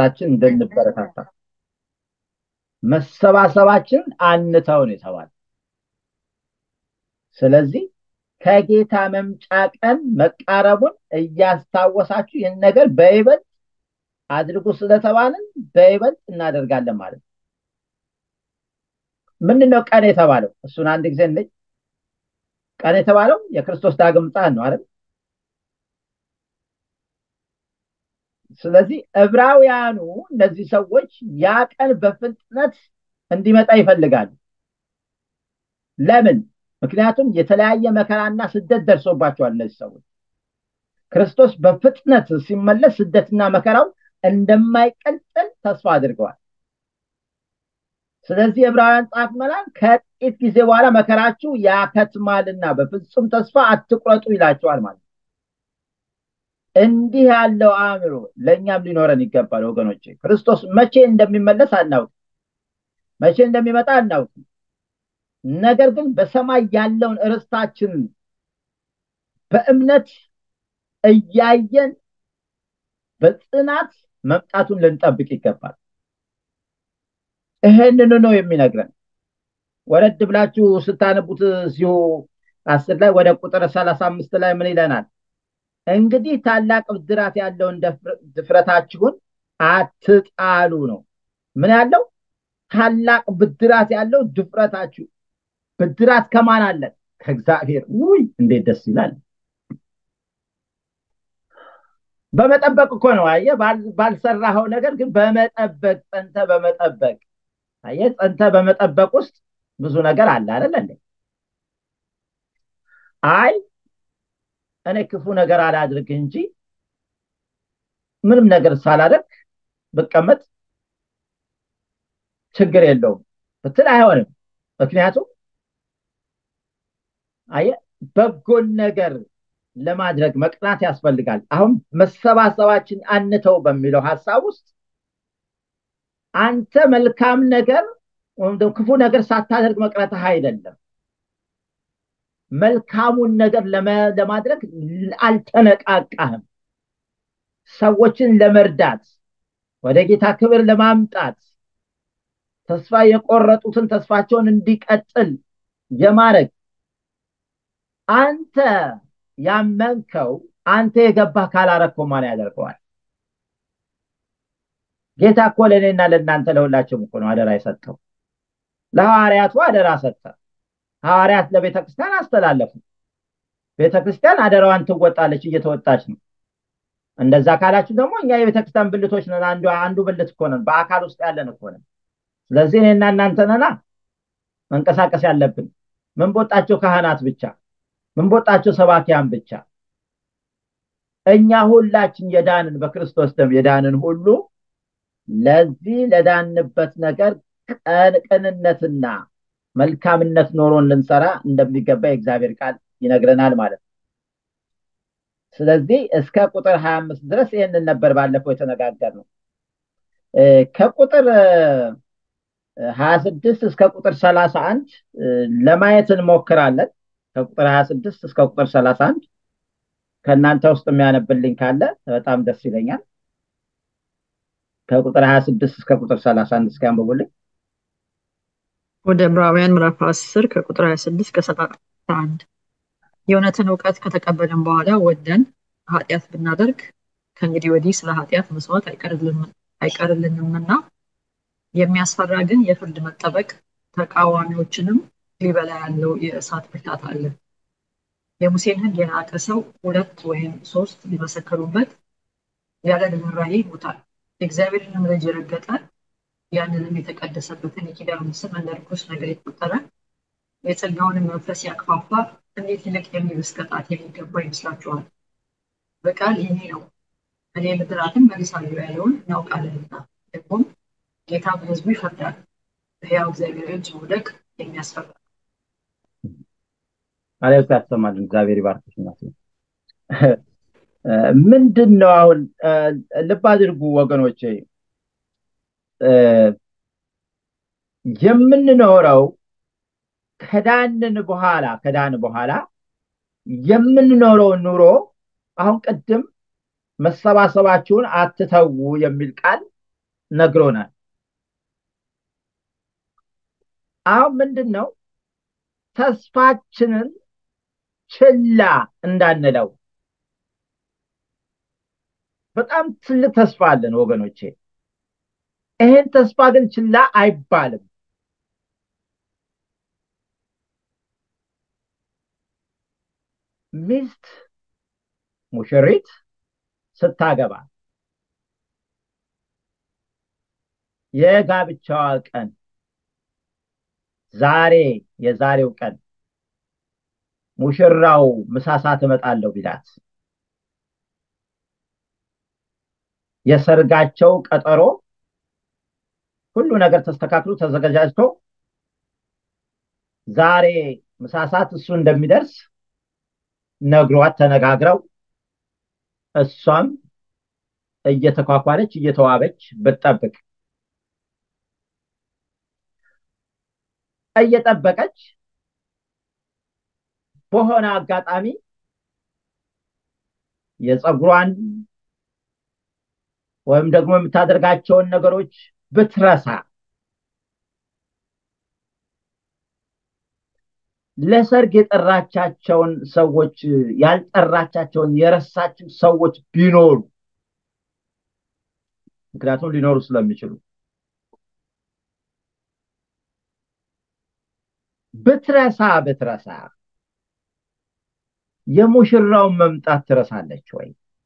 በርሳችን እንድንበረታታ መሰባሰባችን አንተው ነው የተባለ። ስለዚህ ከጌታ መምጫ ቀን መቃረቡን እያስታወሳችሁ ይህን ነገር በይበልጥ አድርጉ ስለተባልን በይበልጥ እናደርጋለን ማለት ነው። ምንድነው ቀን የተባለው? እሱን አንድ ጊዜ እንይ። ቀን የተባለው የክርስቶስ ዳግም ምጽአት ነው አይደል? ስለዚህ ዕብራውያኑ እነዚህ ሰዎች ያ ቀን በፍጥነት እንዲመጣ ይፈልጋሉ። ለምን? ምክንያቱም የተለያየ መከራና ስደት ደርሶባቸዋል። እነዚህ ሰዎች ክርስቶስ በፍጥነት ሲመለስ ስደትና መከራው እንደማይቀጥል ተስፋ አድርገዋል። ስለዚህ ዕብራውያን ጸሐፊ መላን ከጥቂት ጊዜ በኋላ መከራችሁ ያከትማልና በፍጹም ተስፋ አትቁረጡ ይላቸዋል ማለት ነው። እንዲህ ያለው አእምሮ ለእኛም ሊኖረን ይገባል ወገኖቼ። ክርስቶስ መቼ እንደሚመለስ አናውቅም፣ መቼ እንደሚመጣ አናውቅም። ነገር ግን በሰማይ ያለውን ርስታችንን በእምነት እያየን በጽናት መምጣቱን ልንጠብቅ ይገባል። ይህንኑ ነው የሚነግረን። ወረድ ብላችሁ ስታነቡት እዚሁ አስር ላይ ወደ ቁጥር ሰላሳ አምስት ላይ ምን ይለናል? እንግዲህ ታላቅ ብድራት ያለውን ድፍረታችሁን አትጣሉ ነው። ምን ያለው? ታላቅ ብድራት ያለው ድፍረታችሁ። ብድራት ከማን አለን? ከእግዚአብሔር። ውይ እንዴት ደስ ይላል! በመጠበቅ እኮ ነው። አየህ፣ ባልሰራኸው ነገር ግን በመጠበቅ ጸንተ በመጠበቅ አየህ፣ ጸንተ በመጠበቅ ውስጥ ብዙ ነገር አለ አይደል እንዴ? አይ እኔ ክፉ ነገር አላድርግ እንጂ ምንም ነገር ሳላደርግ ብቀመጥ ችግር የለውም ብትል አይሆንም። ምክንያቱም አየህ በጎን ነገር ለማድረግ መቅናት ያስፈልጋል። አሁን መሰባሰባችን አንተው በሚለው ሀሳብ ውስጥ አንተ መልካም ነገር ወይም ደግሞ ክፉ ነገር ሳታደርግ መቅረትህ አይደለም። መልካሙን ነገር ለማድረግ አልተነቃቃህም። ሰዎችን ለመርዳት ወደ ጌታ ክብር ለማምጣት ተስፋ የቆረጡትን ተስፋቸውን እንዲቀጥል የማድረግ አንተ ያመንከው አንተ የገባህ ካላረከው ማን ያደርገዋል? ጌታ እኮ ለእኔና ለእናንተ ለሁላችሁም እኮ ነው አደራ የሰጠው። ለሐዋርያቱ አደራ ሰጠ። ሐዋርያት ለቤተ ክርስቲያን አስተላለፉ። ቤተ ክርስቲያን አደራዋን ትወጣለች፣ እየተወጣች ነው። እንደዛ ካላችሁ ደግሞ እኛ የቤተ ክርስቲያን ብልቶች ነን። አንዱ አንዱ ብልት እኮ ነን፣ በአካል ውስጥ ያለን እኮ ነን። ስለዚህ እኔና እናንተ ነና መንቀሳቀስ ያለብን ምን ቦጣቸው ካህናት ብቻ ምን ቦጣቸው ሰባኪያን ብቻ እኛ ሁላችን የዳንን በክርስቶስ ደም የዳንን ሁሉ ለዚህ ለዳንበት ነገር ቅንነትና መልካምነት ኖሮን ልንሰራ እንደሚገባ የእግዚአብሔር ቃል ይነግረናል ማለት ነው። ስለዚህ እስከ ቁጥር ሀያ አምስት ድረስ ይህንን ነበር ባለፈው የተነጋገር ነው። ከቁጥር ሀያ ስድስት እስከ ቁጥር ሰላሳ አንድ ለማየት እንሞክራለን። ከቁጥር ሀያ ስድስት እስከ ቁጥር ሰላሳ አንድ ከእናንተ ውስጥ የሚያነብልኝ ካለ በጣም ደስ ይለኛል። ከቁጥር ሀያ ስድስት እስከ ቁጥር ሰላሳ አንድ እስኪ አንብቡልኝ። ወደ ዕብራውያን ምዕራፍ አስር ከቁጥር ሀያ ስድስት ከሰላሳ አንድ የእውነትን እውቀት ከተቀበልን በኋላ ወደን ኃጢአት ብናደርግ ከእንግዲህ ወዲህ ስለ ኃጢአት መስዋዕት አይቀርልንምና የሚያስፈራ ግን የፍርድ መጠበቅ ተቃዋሚዎችንም ሊበላ ያለው የእሳት ብርታት አለ። የሙሴን ሕግ የናቀ ሰው ሁለት ወይም ሶስት ሊመሰከሩበት ያለ ርኅራኄ ይሞታል። የእግዚአብሔርንም ልጅ የረገጠ ያንንም የተቀደሰበትን የኪዳኑን ስም እንደ ርኩስ ነገር የተቆጠረ የጸጋውንም መንፈስ ያክፋፋ እንዴት ይልቅ የሚብስ ቅጣት የሚገባ ይመስላችኋል? በቃል ይሄ ነው እኔ ምድራትን መልሳለሁ ያለውን እናውቃለንና ደግሞም ጌታ በሕዝቡ ይፈርዳል። በሕያው እግዚአብሔር እጅ መውደቅ የሚያስፈራ አለብስ ያሰማልን። እግዚአብሔር ይባርክሽ እናት። ምንድን ነው አሁን ልብ አድርጉ ወገኖቼ፣ የምንኖረው ከዳንን በኋላ ከዳን በኋላ የምንኖረው ኑሮ አሁን ቅድም መሰባሰባችሁን አትተዉ የሚል ቃል ነግሮናል። አሁን ምንድን ነው ተስፋችንን ችላ እንዳንለው። በጣም ትልቅ ተስፋ አለን ወገኖቼ። ይሄን ተስፋ ግን ችላ አይባልም። ሚስት ሙሽሪት ስታገባ የጋብቻዋ ቀን ዛሬ የዛሬው ቀን ሙሽራው ምሳሳ ትመጣለሁ ቢላት የሰርጋቸው ቀጠሮ ሁሉ ነገር ተስተካክሎ ተዘጋጃጅቶ ዛሬ ምሳሳት እሱ እንደሚደርስ ነግሯት ተነጋግረው እሷም እየተኳኳለች እየተዋበች ብትጠብቅ እየጠበቀች በሆነ አጋጣሚ የፀጉሯን ወይም ደግሞ የምታደርጋቸውን ነገሮች ብትረሳ ለሰርግ የጠራቻቸውን ሰዎች ያልጠራቻቸውን የረሳችው ሰዎች ቢኖሩ ምክንያቱም ሊኖሩ ስለሚችሉ ብትረሳ ብትረሳ የሙሽራውን መምጣት ትረሳለች ወይ?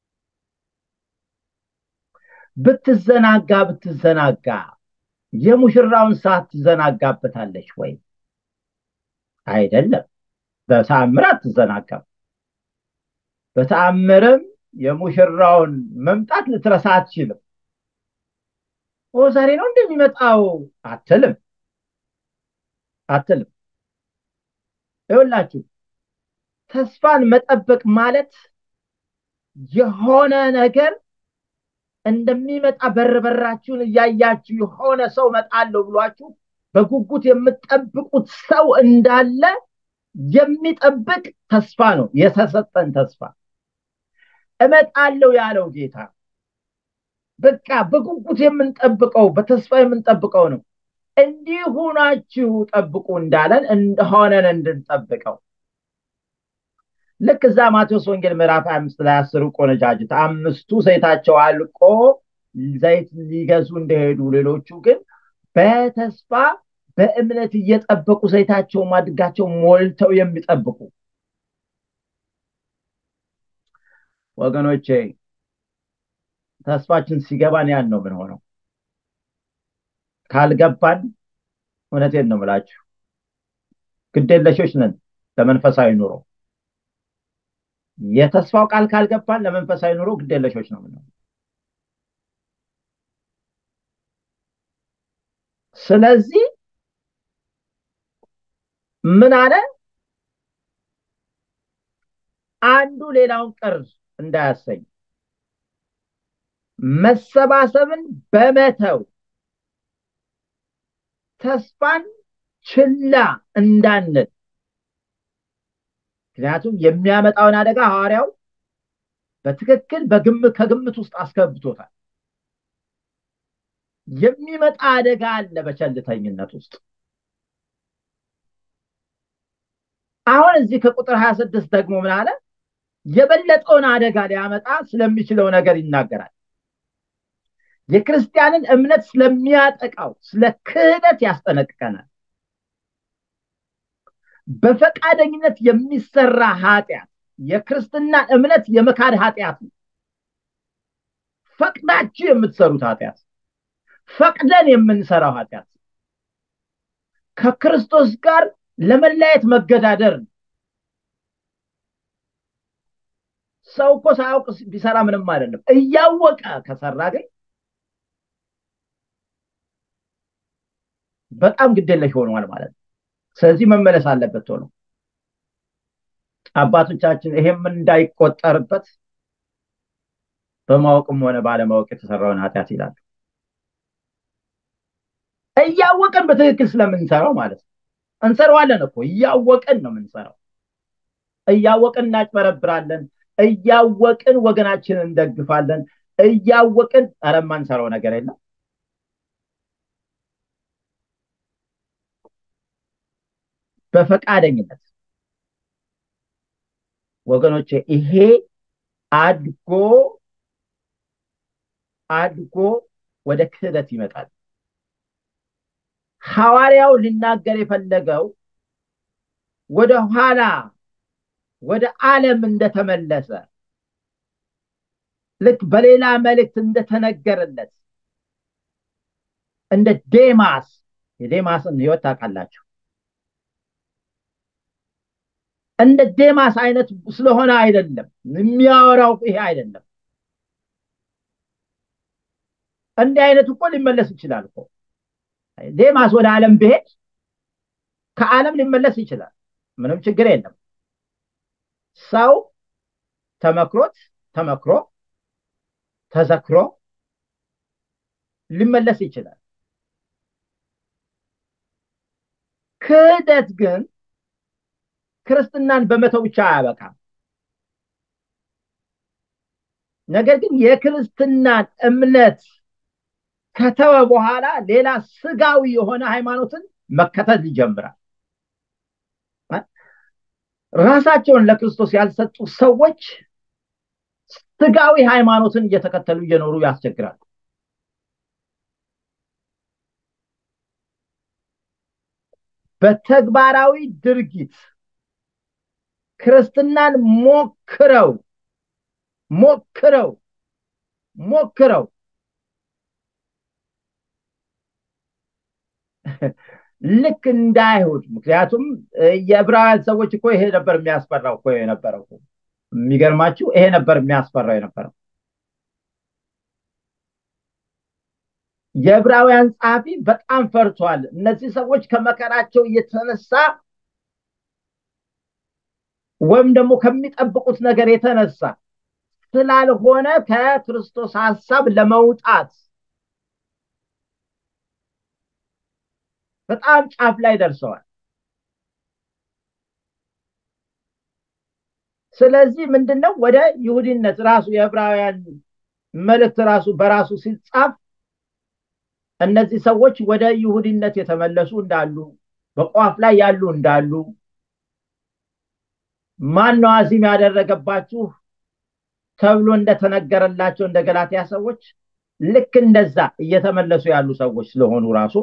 ብትዘናጋ ብትዘናጋ የሙሽራውን ሰዓት ትዘናጋበታለች ወይ? አይደለም። በተአምር አትዘናጋም። በተአምርም የሙሽራውን መምጣት ልትረሳ አትችልም። ኦ ዛሬ ነው እንደሚመጣው አትልም አትልም። ይኸውላችሁ ተስፋን መጠበቅ ማለት የሆነ ነገር እንደሚመጣ በር በራችሁን እያያችሁ የሆነ ሰው መጣለሁ ብሏችሁ በጉጉት የምትጠብቁት ሰው እንዳለ የሚጠብቅ ተስፋ ነው የተሰጠን ተስፋ። እመጣለሁ ያለው ጌታ በቃ በጉጉት የምንጠብቀው በተስፋ የምንጠብቀው ነው። እንዲህ ሁናችሁ ጠብቁ እንዳለን እንደሆነን እንድንጠብቀው ልክ እዛ ማቴዎስ ወንጌል ምዕራፍ አምስት ላይ አስሩ ቆነጃጅት አምስቱ ዘይታቸው አልቆ ዘይት ሊገዙ እንደሄዱ ሌሎቹ ግን በተስፋ በእምነት እየጠበቁ ዘይታቸው ማድጋቸው ሞልተው የሚጠብቁ ወገኖቼ ተስፋችን ሲገባን ያን ነው ምን ሆነው ካልገባን እውነቴን ነው ምላችሁ ግዴለሾች ነን ለመንፈሳዊ ኑሮ የተስፋው ቃል ካልገባን ለመንፈሳዊ ኑሮ ግዴለሾች ነው ምነው ስለዚህ ምን አለ አንዱ ሌላውን ቅር እንዳያሰኝ መሰባሰብን በመተው ተስፋን ችላ እንዳንል ምክንያቱም የሚያመጣውን አደጋ ሐዋርያው በትክክል በግምት ከግምት ውስጥ አስገብቶታል የሚመጣ አደጋ አለ በቸልተኝነት ውስጥ አሁን እዚህ ከቁጥር 26 ደግሞ ምን አለ የበለጠውን አደጋ ሊያመጣ ስለሚችለው ነገር ይናገራል የክርስቲያንን እምነት ስለሚያጠቃው ስለ ክህደት ያስጠነቅቀናል በፈቃደኝነት የሚሰራ ኃጢአት የክርስትናን እምነት የመካድ ኃጢአት ነው ፈቅዳችሁ የምትሰሩት ኃጢአት ፈቅደን የምንሰራው ኃጢአት ከክርስቶስ ጋር ለመለያየት መገዳደር ነው ሰው እኮ ሳያውቅ ቢሰራ ምንም አይደለም እያወቀ ከሰራ ግን በጣም ግደለሽ ሆነዋል ማለት ነው ስለዚህ መመለስ አለበት ቶሎ አባቶቻችን ይሄም እንዳይቆጠርበት በማወቅም ሆነ ባለማወቅ የተሰራውን ኃጢአት ይላሉ እያወቅን በትክክል ስለምንሰራው ማለት ነው እንሰራዋለን እኮ እያወቅን ነው የምንሰራው እያወቅን እናጭበረብራለን እያወቅን ወገናችንን እንደግፋለን እያወቅን ኧረ የማንሰራው ነገር የለም በፈቃደኝነት ወገኖቼ ይሄ አድጎ አድጎ ወደ ክህደት ይመጣል። ሐዋርያው ሊናገር የፈለገው ወደ ኋላ ወደ ዓለም እንደተመለሰ ልክ በሌላ መልእክት እንደተነገረለት እንደ ዴማስ የዴማስን ህይወት ታውቃላችሁ። እንደ ዴማስ አይነት ስለሆነ አይደለም የሚያወራው ይሄ አይደለም። እንዲህ አይነት እኮ ሊመለስ ይችላል እኮ ዴማስ ወደ ዓለም ብሄድ ከዓለም ሊመለስ ይችላል። ምንም ችግር የለም። ሰው ተመክሮት ተመክሮ ተዘክሮ ሊመለስ ይችላል። ክህደት ግን ክርስትናን በመተው ብቻ አያበቃም። ነገር ግን የክርስትናን እምነት ከተወ በኋላ ሌላ ስጋዊ የሆነ ሃይማኖትን መከተል ይጀምራል። ራሳቸውን ለክርስቶስ ያልሰጡ ሰዎች ስጋዊ ሃይማኖትን እየተከተሉ እየኖሩ ያስቸግራሉ። በተግባራዊ ድርጊት ክርስትናን ሞክረው ሞክረው ሞክረው ልክ እንደ አይሁድ ምክንያቱም የዕብራውያን ሰዎች እኮ ይሄ ነበር የሚያስፈራው እኮ የነበረው የሚገርማችሁ ይሄ ነበር የሚያስፈራው የነበረው የዕብራውያን ጸሐፊ በጣም ፈርቷል እነዚህ ሰዎች ከመከራቸው የተነሳ ወይም ደግሞ ከሚጠብቁት ነገር የተነሳ ስላልሆነ ከክርስቶስ ሀሳብ ለመውጣት በጣም ጫፍ ላይ ደርሰዋል። ስለዚህ ምንድነው ወደ ይሁዲነት ራሱ የዕብራውያን መልእክት ራሱ በራሱ ሲጻፍ እነዚህ ሰዎች ወደ ይሁዲነት የተመለሱ እንዳሉ በቋፍ ላይ ያሉ እንዳሉ ማን ነው አዚም ያደረገባችሁ ተብሎ እንደተነገረላቸው እንደ ገላትያ ሰዎች ልክ እንደዛ እየተመለሱ ያሉ ሰዎች ስለሆኑ ራሱ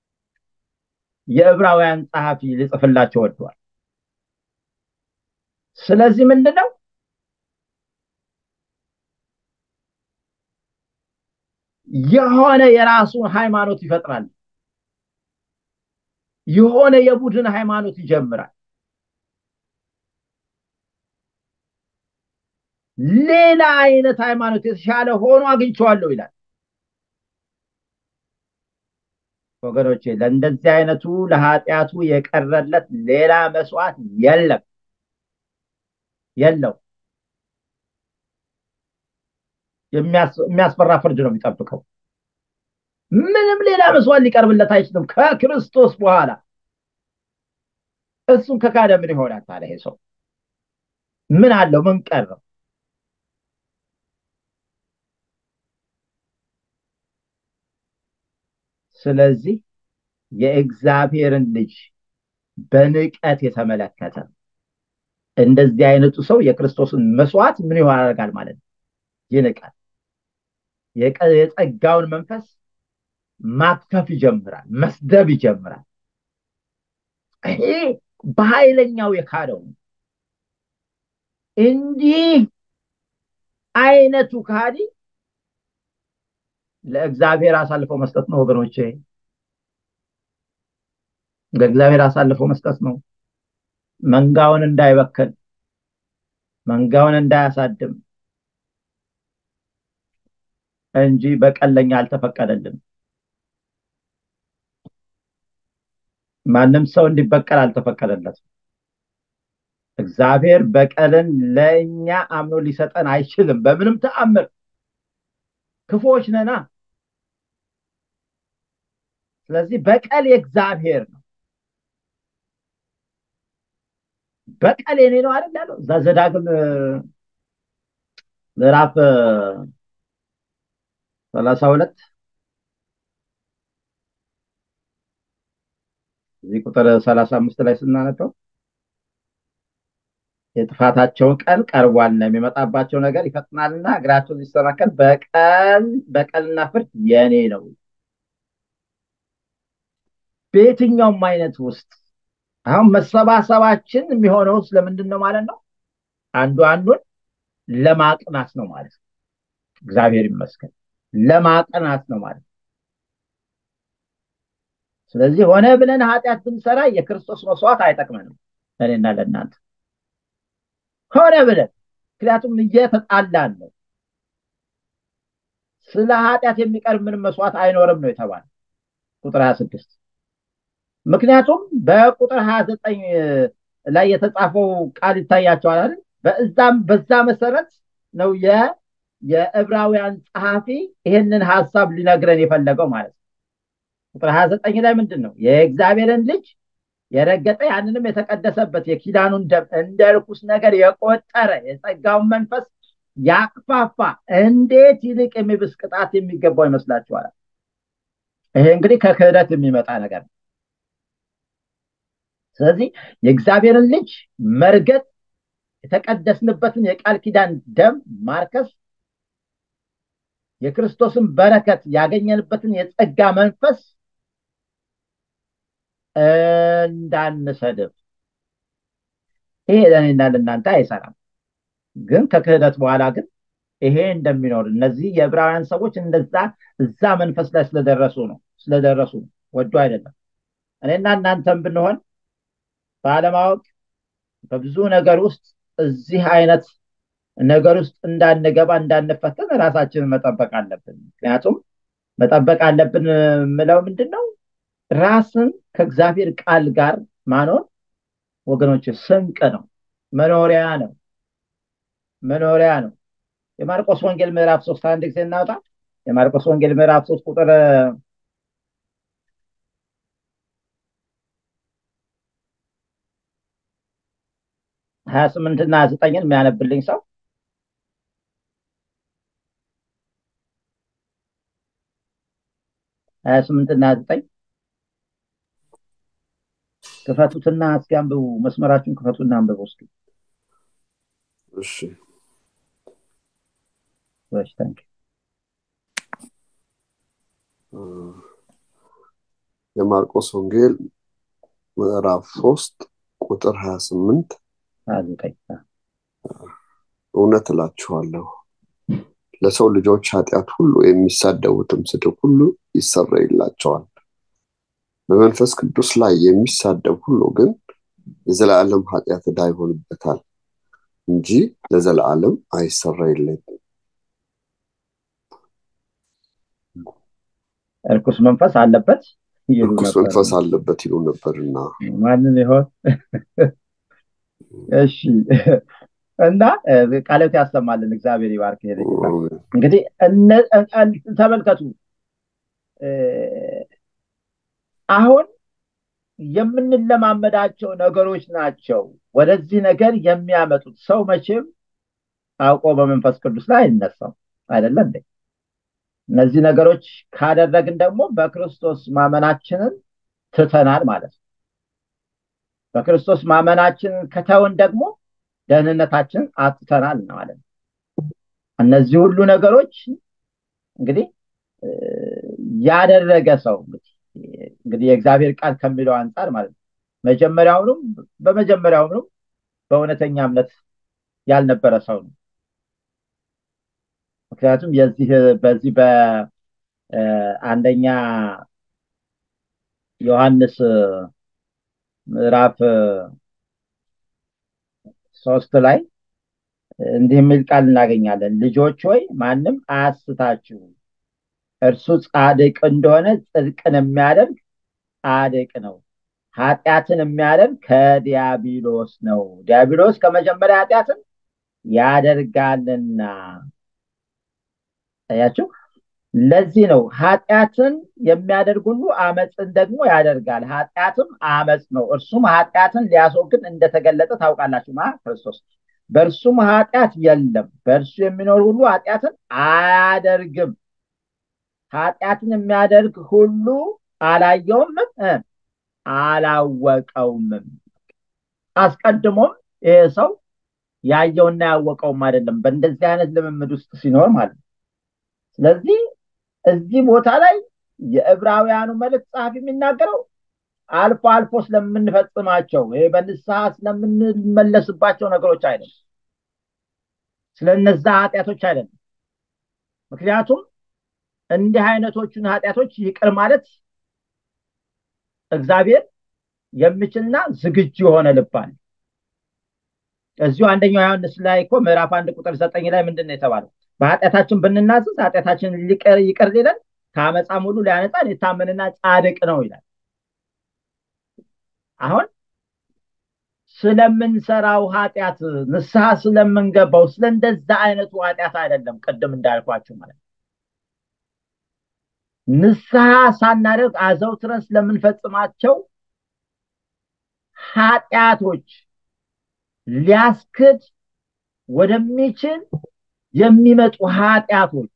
የዕብራውያን ጸሐፊ ሊጽፍላቸው ወደዋል። ስለዚህ ምንድነው የሆነ የራሱን ሃይማኖት ይፈጥራል። የሆነ የቡድን ሃይማኖት ይጀምራል። ሌላ አይነት ሃይማኖት የተሻለ ሆኖ አግኝቼዋለሁ ይላል። ወገኖቼ ለእንደዚህ አይነቱ ለኃጢአቱ የቀረለት ሌላ መስዋዕት የለም የለው። የሚያስፈራ ፍርድ ነው የሚጠብቀው። ምንም ሌላ መስዋዕት ሊቀርብለት አይችልም ከክርስቶስ በኋላ። እሱን ከካደ ምን ይሆናል ታዲያ? ይሄ ሰው ምን አለው? ምን ቀረው? ስለዚህ የእግዚአብሔርን ልጅ በንቀት የተመለከተ እንደዚህ አይነቱ ሰው የክርስቶስን መስዋዕት ምን ያደርጋል ማለት ነው? ይንቃል። የጸጋውን መንፈስ ማክፈፍ ይጀምራል፣ መስደብ ይጀምራል። ይሄ በኃይለኛው የካደው ነው። እንዲህ አይነቱ ካዲ ለእግዚአብሔር አሳልፈው መስጠት ነው ወገኖቼ፣ ለእግዚአብሔር አሳልፈው መስጠት ነው። መንጋውን እንዳይበክል፣ መንጋውን እንዳያሳድም እንጂ በቀለኛ አልተፈቀደልም። ማንም ሰው እንዲበቀል አልተፈቀደለትም። እግዚአብሔር በቀልን ለእኛ አምኖ ሊሰጠን አይችልም በምንም ተአምር። ክፉዎች ነና። ስለዚህ በቀል የእግዚአብሔር ነው። በቀል የኔ ነው አይደል ያለው እዛ ዘዳግም ምዕራፍ ሰላሳ ሁለት እዚህ ቁጥር ሰላሳ አምስት ላይ ስናነበው የጥፋታቸውን ቀን ቀርቧልና የሚመጣባቸው ነገር ይፈጥናልና እግራቸው ሊሰናከል በቀል በቀልና ፍርድ የኔ ነው። በየትኛውም አይነት ውስጥ አሁን መሰባሰባችን የሚሆነው ስለምንድን ነው ማለት ነው? አንዱ አንዱን ለማቅናት ነው ማለት ነው። እግዚአብሔር ይመስገን ለማቅናት ነው ማለት ነው። ስለዚህ ሆነ ብለን ኃጢአት ብንሰራ የክርስቶስ መስዋዕት አይጠቅመንም ለእኔና ለእናንተ ሆነ ብለን ምክንያቱም እየተጣላን ነው። ስለ ኃጢአት የሚቀርብ ምንም መስዋዕት አይኖርም ነው የተባለ ቁጥር ሀያ ስድስት ምክንያቱም በቁጥር ሀያ ዘጠኝ ላይ የተጻፈው ቃል ይታያቸዋል አይደል? በዛም በዛ መሰረት ነው የዕብራውያን ጸሐፊ ይህንን ሀሳብ ሊነግረን የፈለገው ማለት ነው። ቁጥር ሀያ ዘጠኝ ላይ ምንድን ነው የእግዚአብሔርን ልጅ የረገጠ ያንንም የተቀደሰበት የኪዳኑን ደም እንደ ርኩስ ነገር የቆጠረ የጸጋውን መንፈስ ያቅፋፋ እንዴት ይልቅ የሚብስ ቅጣት የሚገባው ይመስላችኋል? ይሄ እንግዲህ ከክህደት የሚመጣ ነገር ነው። ስለዚህ የእግዚአብሔርን ልጅ መርገጥ የተቀደስንበትን የቃል ኪዳን ደም ማርከስ የክርስቶስን በረከት ያገኘንበትን የጸጋ መንፈስ እንዳንሰድብ ይሄ ለእኔና ለእናንተ አይሰራም። ግን ከክህደት በኋላ ግን ይሄ እንደሚኖር እነዚህ የዕብራውያን ሰዎች እንደዛ እዛ መንፈስ ላይ ስለደረሱ ነው ስለደረሱ ነው ወዶ አይደለም። እኔና እናንተም ብንሆን ባለማወቅ በብዙ ነገር ውስጥ እዚህ አይነት ነገር ውስጥ እንዳንገባ እንዳንፈተን ራሳችንን መጠበቅ አለብን። ምክንያቱም መጠበቅ አለብን የምለው ምንድን ነው? ራስን ከእግዚአብሔር ቃል ጋር ማኖር ወገኖች ስንቅ ነው፣ መኖሪያ ነው፣ መኖሪያ ነው። የማርቆስ ወንጌል ምዕራፍ ሶስት አንድ ጊዜ እናውጣ። የማርቆስ ወንጌል ምዕራፍ ሶስት ቁጥር ሀያ ስምንት እና ሀያ ዘጠኝን የሚያነብልኝ ሰው ሀያ ስምንት እና ሀያ ዘጠኝ ክፈቱትና እስኪ አንብቡ። መስመራችሁን ክፈቱና አንብቡ እስኪ። እሺ እሺ፣ ታንክ የማርቆስ ወንጌል ምዕራፍ ሶስት ቁጥር ሀያ ስምንት ሀያ ዘጠኝ እውነት እላችኋለሁ ለሰው ልጆች ኃጢአት ሁሉ የሚሳደቡትም ስድብ ሁሉ ይሰረይላቸዋል። በመንፈስ ቅዱስ ላይ የሚሳደብ ሁሉ ግን የዘላለም ኃጢአት ዕዳ ይሆንበታል እንጂ ለዘላለም አይሰረይለትም። እርኩስ መንፈስ አለበት ይሉ እርኩስ ነበር። መንፈስ አለበት ይሉ ነበርና ማንን ይሆን? እሺ እና ቃለት ያሰማልን። እግዚአብሔር ይባርክ። ይሄ ጌታ እንግዲህ እነ- እነ- ተመልከቱ እ፣ አሁን የምንለማመዳቸው ነገሮች ናቸው ወደዚህ ነገር የሚያመጡት። ሰው መቼም አውቆ በመንፈስ ቅዱስ ላይ አይነሳም አይደለም እንዴ? እነዚህ ነገሮች ካደረግን ደግሞ በክርስቶስ ማመናችንን ትተናል ማለት ነው። በክርስቶስ ማመናችንን ከተውን ደግሞ ደህንነታችንን አጥተናል ማለት ነው። እነዚህ ሁሉ ነገሮች እንግዲህ እ፣ ያደረገ ሰው እንግዲህ እንግዲህ የእግዚአብሔር ቃል ከሚለው አንጻር ማለት ነው መጀመሪያውንም በመጀመሪያውንም በእውነተኛ እምነት ያልነበረ ሰው ነው። ምክንያቱም የዚህ በዚህ በአንደኛ ዮሐንስ ምዕራፍ ሶስት ላይ እንዲህ የሚል ቃል እናገኛለን። ልጆች ሆይ ማንም አያስታችሁ፣ እርሱ ጻድቅ እንደሆነ ጽድቅን የሚያደርግ ጻድቅ ነው፣ ኃጢአትን የሚያደርግ ከዲያብሎስ ነው። ዲያብሎስ ከመጀመሪያ ኃጢአትን ያደርጋልና። አያችሁ፣ ለዚህ ነው ኃጢአትን የሚያደርግ ሁሉ አመፅን ደግሞ ያደርጋል። ኃጢአትም አመፅ ነው፣ እርሱም ኃጢአትን ሊያስወግድ እንደተገለጠ ታውቃላችሁ። ማ ክርስቶስ በእርሱም ኃጢአት የለም። በእርሱ የሚኖር ሁሉ ኃጢአትን አያደርግም። ኃጢአትን የሚያደርግ ሁሉ አላየውም እ አላወቀውምም። አስቀድሞም ይሄ ሰው ያየውና ያወቀውም አይደለም በእንደዚህ አይነት ልምምድ ውስጥ ሲኖር ማለት ነው። ስለዚህ እዚህ ቦታ ላይ የዕብራውያኑ መልእክት ጸሐፊ የሚናገረው አልፎ አልፎ ስለምንፈጽማቸው ይሄ በንስሐ ስለምንመለስባቸው ነገሮች አይደለም፣ ስለነዛ ኃጢአቶች አይደለም። ምክንያቱም እንዲህ አይነቶቹን ኃጢአቶች ይቅር ማለት እግዚአብሔር የሚችልና ዝግጁ የሆነ ልብ አለ። እዚሁ አንደኛው ዮሐንስ ላይ እኮ ምዕራፍ አንድ ቁጥር ዘጠኝ ላይ ምንድን ነው የተባለው? በኃጢአታችን ብንናዘዝ ኃጢአታችን ይቅር ሊለን ከአመፃም ሁሉ ሊያነጻን የታመንና ጻድቅ ነው ይላል። አሁን ስለምንሰራው ኃጢአት ንስሐ ስለምንገባው ስለ እንደዛ አይነቱ ኃጢአት አይደለም። ቅድም እንዳልኳችሁ ማለት ነው። ንስሐ ሳናደርግ አዘውትረን ስለምንፈጽማቸው ኃጢአቶች ሊያስክድ ወደሚችል የሚመጡ ኃጢአቶች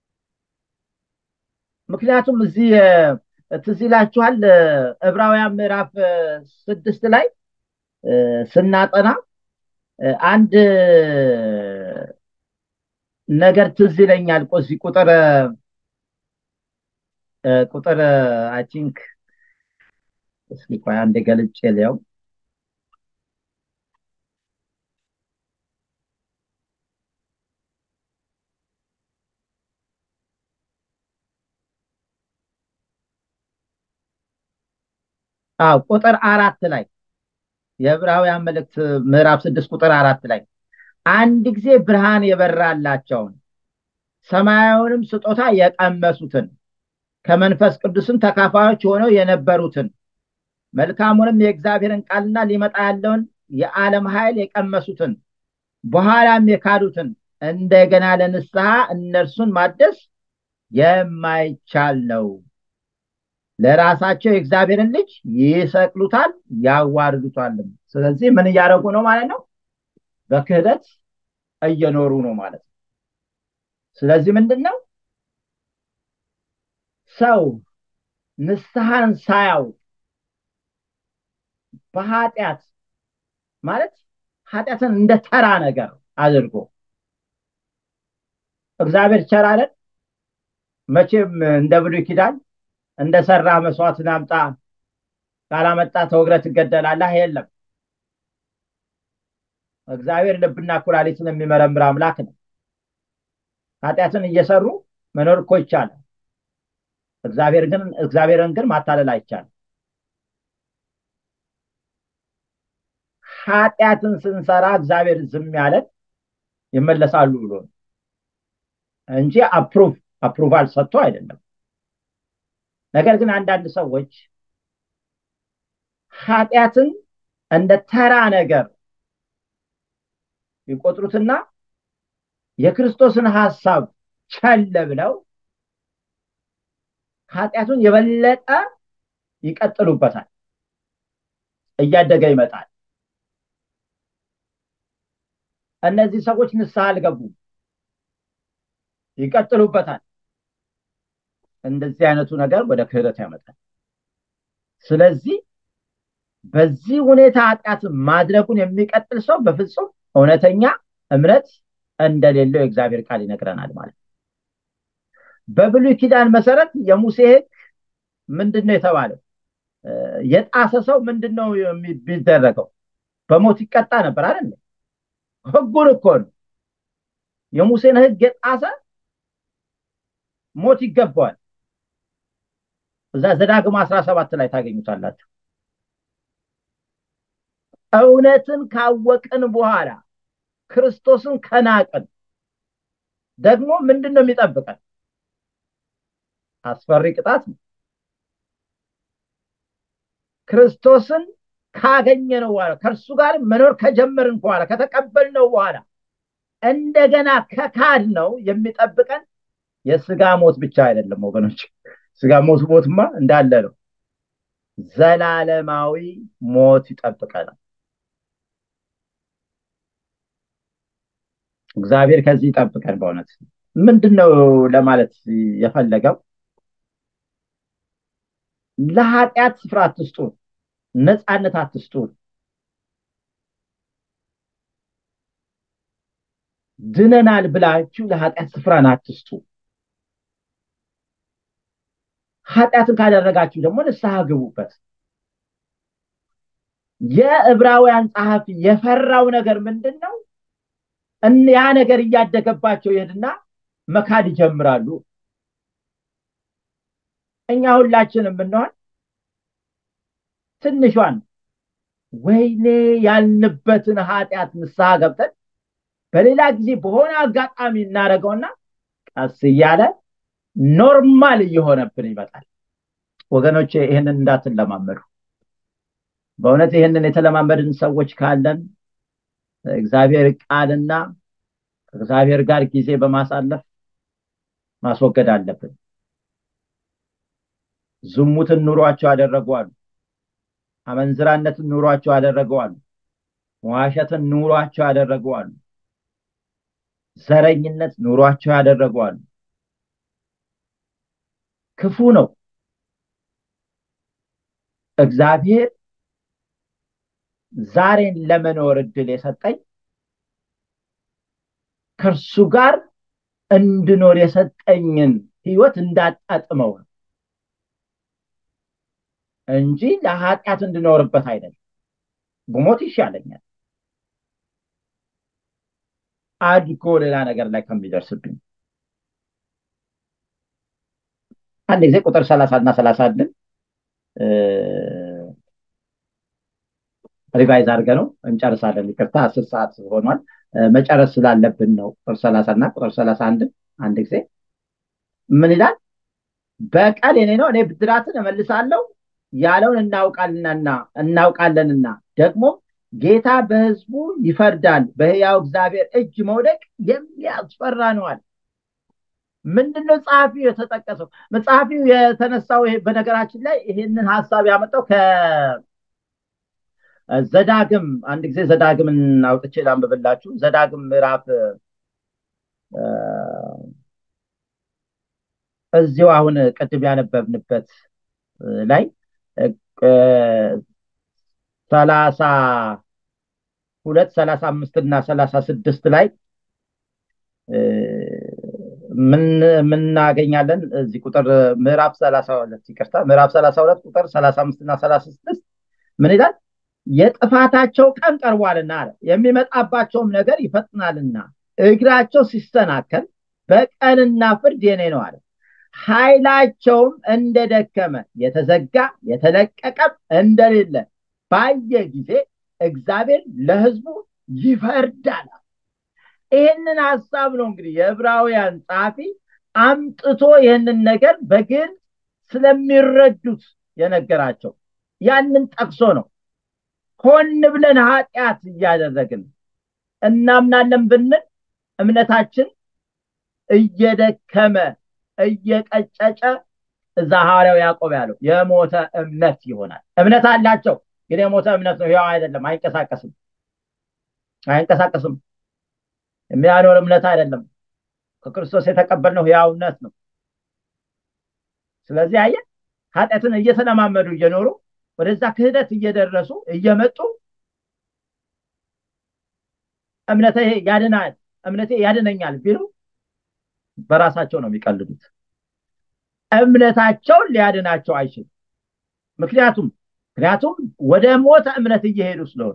ምክንያቱም እዚህ ትዝ ይላችኋል ዕብራውያን ምዕራፍ ስድስት ላይ ስናጠና አንድ ነገር ትዝ ይለኛል። እዚህ ቁጥር ቁጥር አይ ቲንክ እስኪ ቆይ አንዴ ገልጬ ሊያው አዎ ቁጥር አራት ላይ የዕብራውያን መልእክት ምዕራፍ ስድስት ቁጥር አራት ላይ አንድ ጊዜ ብርሃን የበራላቸውን ሰማያዊውንም ስጦታ የቀመሱትን ከመንፈስ ቅዱስም ተካፋዮች ሆነው የነበሩትን መልካሙንም የእግዚአብሔርን ቃልና ሊመጣ ያለውን የዓለም ኃይል የቀመሱትን በኋላም የካዱትን እንደገና ለንስሐ እነርሱን ማደስ የማይቻል ነው። ለራሳቸው የእግዚአብሔርን ልጅ ይሰቅሉታል፣ ያዋርዱታልም። ስለዚህ ምን እያደረጉ ነው ማለት ነው? በክህደት እየኖሩ ነው ማለት ነው። ስለዚህ ምንድን ነው ሰው ንስሐን ሳያውቅ በኃጢአት ማለት ኃጢአትን እንደ ተራ ነገር አድርጎ እግዚአብሔር ቸር አይደል? መቼም እንደ ብሉይ ኪዳን እንደ ሰራ መስዋዕትን አምጣ ካላመጣ ተወግረህ ትገደላለህ። የለም እግዚአብሔር ልብና ኩላሊትን የሚመረምር አምላክ ነው። ኃጢአትን እየሰሩ መኖር እኮ ይቻላል። እግዚአብሔር ግን እግዚአብሔርን ግን ማታለል አይቻልም። ኃጢአትን ስንሰራ እግዚአብሔር ዝም ያለን ይመለሳሉ ብሎ ነው እንጂ አፕሩቭ አፕሩቫል ሰጥቶ አይደለም። ነገር ግን አንዳንድ ሰዎች ኃጢአትን እንደ ተራ ነገር ይቆጥሩትና የክርስቶስን ሀሳብ ቸል ብለው ኃጢአቱን የበለጠ ይቀጥሉበታል፣ እያደገ ይመጣል። እነዚህ ሰዎች ንስሐ አልገቡም፣ ይቀጥሉበታል። እንደዚህ አይነቱ ነገር ወደ ክህደት ያመጣል። ስለዚህ በዚህ ሁኔታ ኃጢአት ማድረጉን የሚቀጥል ሰው በፍጹም እውነተኛ እምነት እንደሌለው የእግዚአብሔር ቃል ይነግረናል ማለት ነው። በብሉይ ኪዳን መሰረት የሙሴ ሕግ ምንድን ነው የተባለው? የጣሰ ሰው ምንድን ነው የሚደረገው? በሞት ይቀጣ ነበር አይደለ? ሕጉን እኮ ነው። የሙሴን ሕግ የጣሰ ሞት ይገባዋል። እዛ ዘዳግም አስራ ሰባት ላይ ታገኙታላችሁ። እውነትን ካወቅን በኋላ ክርስቶስን ከናቅን ደግሞ ምንድን ነው የሚጠብቀን? አስፈሪ ቅጣት ነው። ክርስቶስን ካገኘነው በኋላ ከእርሱ ጋር መኖር ከጀመርን በኋላ ከተቀበልነው በኋላ እንደገና ከካድ ነው የሚጠብቀን የስጋ ሞት ብቻ አይደለም ወገኖች። ስጋ ሞት ሞትማ እንዳለ ነው። ዘላለማዊ ሞት ይጠብቀናል። እግዚአብሔር ከዚህ ይጠብቀን። በእውነት ምንድን ነው ለማለት የፈለገው? ለኃጢአት ስፍራ አትስጡ ነፃነት አትስጡ ድነናል ብላችሁ ለኃጢአት ስፍራን አትስጡ ኃጢአትን ካደረጋችሁ ደግሞ ንስሐ ግቡበት የዕብራውያን ጸሐፊ የፈራው ነገር ምንድን ነው ያ ነገር እያደገባቸው ይሄድና መካድ ይጀምራሉ እኛ ሁላችንም ብንሆን ትንሿን ወይኔ ያልንበትን ኃጢአት ንስሐ ገብተን በሌላ ጊዜ በሆነ አጋጣሚ እናደርገውና ቀስ እያለ ኖርማል እየሆነብን ይመጣል ወገኖች ይህንን እንዳትለማመዱ በእውነት ይህንን የተለማመድን ሰዎች ካለን እግዚአብሔር ቃልና ከእግዚአብሔር ጋር ጊዜ በማሳለፍ ማስወገድ አለብን ዝሙትን ኑሯቸው ያደረጉ አሉ አመንዝራነትን ኑሯቸው ያደረጉ አሉ መዋሸትን ኑሯቸው ያደረጉ አሉ ዘረኝነት ኑሯቸው ያደረጉ አሉ ክፉ ነው እግዚአብሔር ዛሬን ለመኖር እድል የሰጠኝ ከእርሱ ጋር እንድኖር የሰጠኝን ህይወት እንዳጣጥመው ነው እንጂ ለኃጢአት እንድኖርበት አይደለም ብሞት ይሻለኛል አድጎ ሌላ ነገር ላይ ከሚደርስብኝ አንድ ጊዜ ቁጥር ሰላሳ እና ሰላሳ አንድን ሪቫይዝ አድርገ ነው እንጨርሳለን ይቅርታ አስር ሰዓት ሆኗል መጨረስ ስላለብን ነው ቁጥር ሰላሳ እና ቁጥር ሰላሳ አንድን አንድ ጊዜ ምን ይላል በቀል የኔ ነው እኔ ብድራትን እመልሳለሁ ያለውን እናውቃለንና እናውቃለንና ደግሞ ጌታ በህዝቡ ይፈርዳል በህያው እግዚአብሔር እጅ መውደቅ የሚያስፈራ ነዋል ምንድነው ጸሐፊው የተጠቀሰው መጽሐፊው የተነሳው በነገራችን ላይ ይህንን ሀሳብ ያመጣው ከዘዳግም አንድ ጊዜ ዘዳግምን አውጥቼ ላንብብላችሁ ዘዳግም ምዕራፍ እዚሁ አሁን ቅድም ያነበብንበት ላይ ሰላሳ ሁለት ሰላሳ አምስት እና ሰላሳ ስድስት ላይ ምናገኛለን እዚህ ቁጥር ምዕራፍ ሰላሳ ሁለት ይቅርታ ምዕራፍ ሰላሳ ሁለት ቁጥር ሰላሳ አምስት እና ሰላሳ ስድስት ምን ይላል የጥፋታቸው ቀን ቀርቧልና አለ የሚመጣባቸውም ነገር ይፈጥናልና እግራቸው ሲሰናከል በቀንና ፍርድ የኔ ነው አለ ኃይላቸውም እንደደከመ የተዘጋ የተለቀቀም እንደሌለ ባየ ጊዜ እግዚአብሔር ለህዝቡ ይፈርዳል ይህንን ሀሳብ ነው እንግዲህ የዕብራውያን ጸሐፊ አምጥቶ ይህንን ነገር በግልጽ ስለሚረዱት የነገራቸው ያንን ጠቅሶ ነው ሆን ብለን ኃጢአት እያደረግን እናምናለን ብንል እምነታችን እየደከመ እየቀጨጨ እዛ ሐዋርያው ያዕቆብ ያለው የሞተ እምነት ይሆናል እምነት አላቸው ግን የሞተ እምነት ነው ያው አይደለም አይንቀሳቀስም አይንቀሳቀስም የሚያኖር እምነት አይደለም ከክርስቶስ የተቀበልነው ህያው እምነት ነው ስለዚህ አየ ኃጢአትን እየተለማመዱ እየኖሩ ወደዛ ክህደት እየደረሱ እየመጡ እምነቴ ያድናል እምነቴ ያድነኛል ቢሉ በራሳቸው ነው የሚቀልዱት እምነታቸውን ሊያድናቸው አይችልም ምክንያቱም ምክንያቱም ወደ ሞተ እምነት እየሄዱ ስለሆነ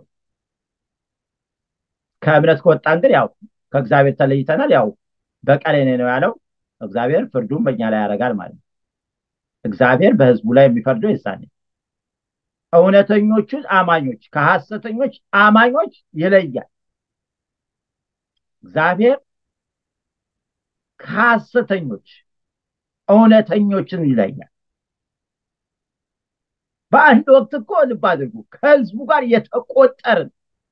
ከእምነት ከወጣን ግን ያው ከእግዚአብሔር ተለይተናል ያው በቀሌ ነው ያለው እግዚአብሔር ፍርዱን በእኛ ላይ ያደርጋል ማለት ነው እግዚአብሔር በህዝቡ ላይ የሚፈርደው የሳኔ እውነተኞቹን አማኞች ከሐሰተኞች አማኞች ይለያል እግዚአብሔር ከሐሰተኞች እውነተኞችን ይለያል በአንድ ወቅት እኮ ልብ አድርጉ ከህዝቡ ጋር የተቆጠርን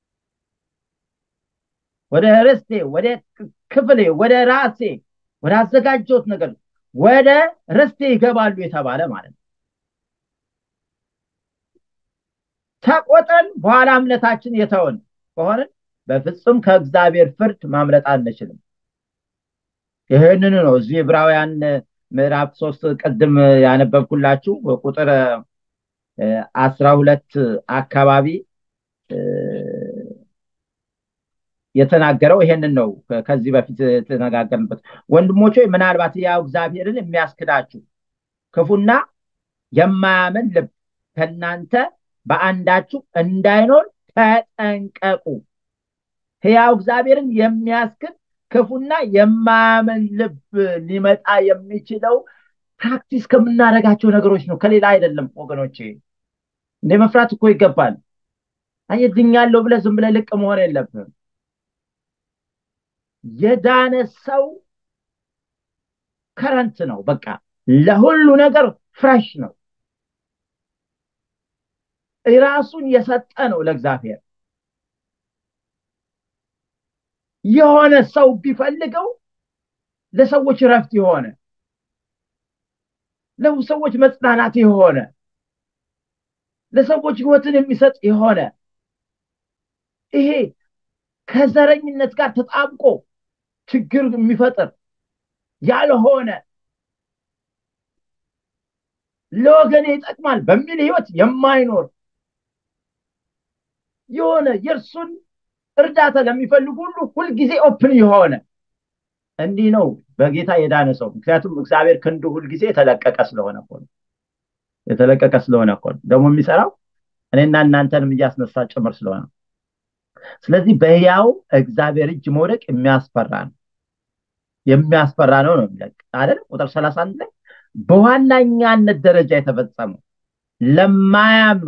ወደ ርስቴ ወደ ክፍሌ ወደ ራሴ ወደ አዘጋጀሁት ነገር ወደ ርስቴ ይገባሉ የተባለ ማለት ነው ተቆጠን በኋላ እምነታችን የተውን ከሆንን በፍጹም ከእግዚአብሔር ፍርድ ማምለጥ አንችልም ይህንን ነው እዚህ ዕብራውያን ምዕራፍ ሶስት ቅድም ያነበብኩላችሁ ቁጥር አስራ ሁለት አካባቢ የተናገረው ይሄንን ነው። ከዚህ በፊት የተነጋገርንበት ወንድሞች ሆይ ምናልባት ያው እግዚአብሔርን የሚያስክዳችሁ ክፉና የማያምን ልብ ከእናንተ በአንዳችሁ እንዳይኖር ተጠንቀቁ። ሕያው እግዚአብሔርን የሚያስክድ ክፉና የማያምን ልብ ሊመጣ የሚችለው ፕራክቲስ ከምናደርጋቸው ነገሮች ነው፣ ከሌላ አይደለም ወገኖቼ። እንደ መፍራት እኮ ይገባል። አየህ ድኛለሁ ብለህ ዝም ብለህ ልቅ መሆን የለብህም። የዳነ ሰው ከረንት ነው፣ በቃ ለሁሉ ነገር ፍሬሽ ነው። ራሱን የሰጠ ነው ለእግዚአብሔር። የሆነ ሰው ቢፈልገው ለሰዎች ረፍት የሆነ ለሰዎች መጽናናት የሆነ ለሰዎች ህይወትን የሚሰጥ የሆነ ይሄ ከዘረኝነት ጋር ተጣብቆ ችግር የሚፈጥር ያልሆነ ለወገኔ ይጠቅማል በሚል ህይወት የማይኖር የሆነ የእርሱን እርዳታ ለሚፈልጉ ሁሉ ሁልጊዜ ኦፕን የሆነ እንዲህ ነው በጌታ የዳነ ሰው። ምክንያቱም እግዚአብሔር ክንዱ ሁልጊዜ የተለቀቀ ስለሆነ እኮ ነው። የተለቀቀ ስለሆነ እኮ ነው ደግሞ የሚሰራው እኔና እናንተንም እያስነሳ ጭምር ስለሆነ ስለዚህ በሕያው እግዚአብሔር እጅ መውደቅ የሚያስፈራ ነው የሚያስፈራ ነው ነው የሚለቅ አይደል ቁጥር ሰላሳ አንድ ላይ በዋናኛነት ደረጃ የተፈጸመው ለማያምኑ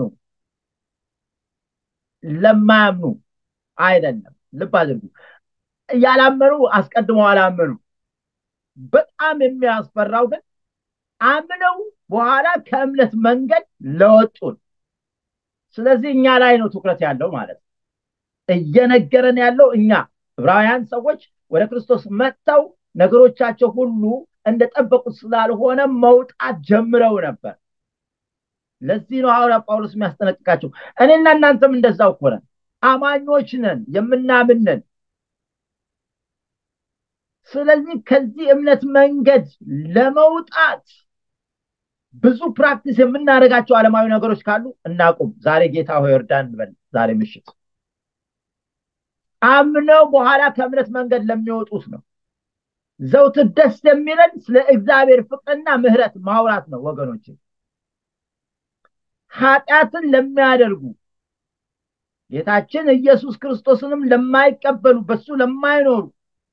ለማያምኑ አይደለም ልብ አድርጉ ያላመኑ አስቀድመው አላመኑ በጣም የሚያስፈራው ግን አምነው በኋላ ከእምነት መንገድ ለወጡን ስለዚህ እኛ ላይ ነው ትኩረት ያለው ማለት ነው እየነገረን ያለው እኛ ዕብራውያን ሰዎች ወደ ክርስቶስ መጥተው ነገሮቻቸው ሁሉ እንደጠበቁት ስላልሆነ መውጣት ጀምረው ነበር ለዚህ ነው ሐዋርያ ጳውሎስ የሚያስጠነቅቃቸው እኔና እናንተም እንደዛው እኮ ነን አማኞች ነን የምናምንን ስለዚህ ከዚህ እምነት መንገድ ለመውጣት ብዙ ፕራክቲስ የምናደርጋቸው ዓለማዊ ነገሮች ካሉ እናቁም ዛሬ ጌታ ሆይ እርዳን እንበል ዛሬ ምሽት አምነው በኋላ ከእምነት መንገድ ለሚወጡት ነው ዘውትር ደስ የሚለን ስለ እግዚአብሔር ፍቅርና ምህረት ማውራት ነው ወገኖች ኃጢአትን ለሚያደርጉ ጌታችን ኢየሱስ ክርስቶስንም ለማይቀበሉ በሱ ለማይኖሩ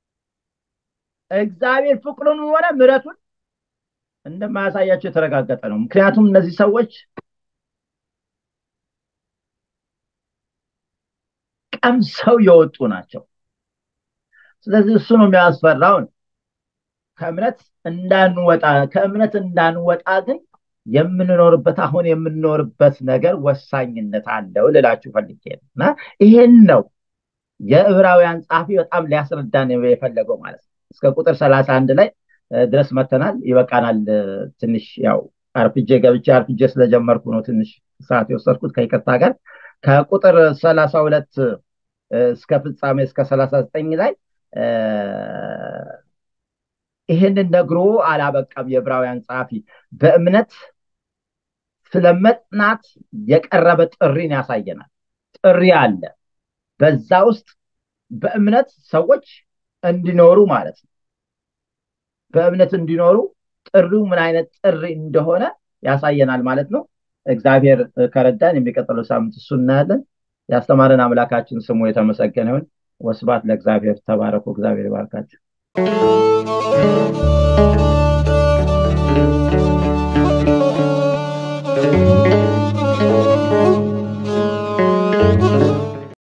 እግዚአብሔር ፍቅሩን ሆነ ምረቱን እንደማያሳያቸው የተረጋገጠ ነው ምክንያቱም እነዚህ ሰዎች ቀምሰው የወጡ ናቸው ስለዚህ እሱ ነው የሚያስፈራውን ከእምነት እንዳንወጣ ከእምነት እንዳንወጣ ግን የምንኖርበት አሁን የምንኖርበት ነገር ወሳኝነት አለው ልላችሁ ፈልጌ ነው እና ይሄን ነው የዕብራውያን ጸሐፊ በጣም ሊያስረዳን የፈለገው ማለት ነው እስከ ቁጥር ሰላሳ አንድ ላይ ድረስ መተናል ይበቃናል ትንሽ ያው አርፍጄ ገብቼ አርፍጄ ስለጀመርኩ ነው ትንሽ ሰዓት የወሰድኩት ከይቅርታ ጋር ከቁጥር ሰላሳ ሁለት እስከ ፍጻሜ እስከ ሰላሳ ዘጠኝ ላይ ይህንን ነግሮ አላበቃም የዕብራውያን ጸሐፊ በእምነት ስለ መጽናት የቀረበ ጥሪን ያሳየናል ጥሪ አለ በዛ ውስጥ በእምነት ሰዎች እንዲኖሩ ማለት ነው በእምነት እንዲኖሩ ጥሪው ምን አይነት ጥሪ እንደሆነ ያሳየናል ማለት ነው እግዚአብሔር ከረዳን የሚቀጥለው ሳምንት እሱ እናያለን ያስተማረን አምላካችን ስሙ የተመሰገነ ይሁን ወስባት ለእግዚአብሔር ተባረኩ እግዚአብሔር ይባርካቸው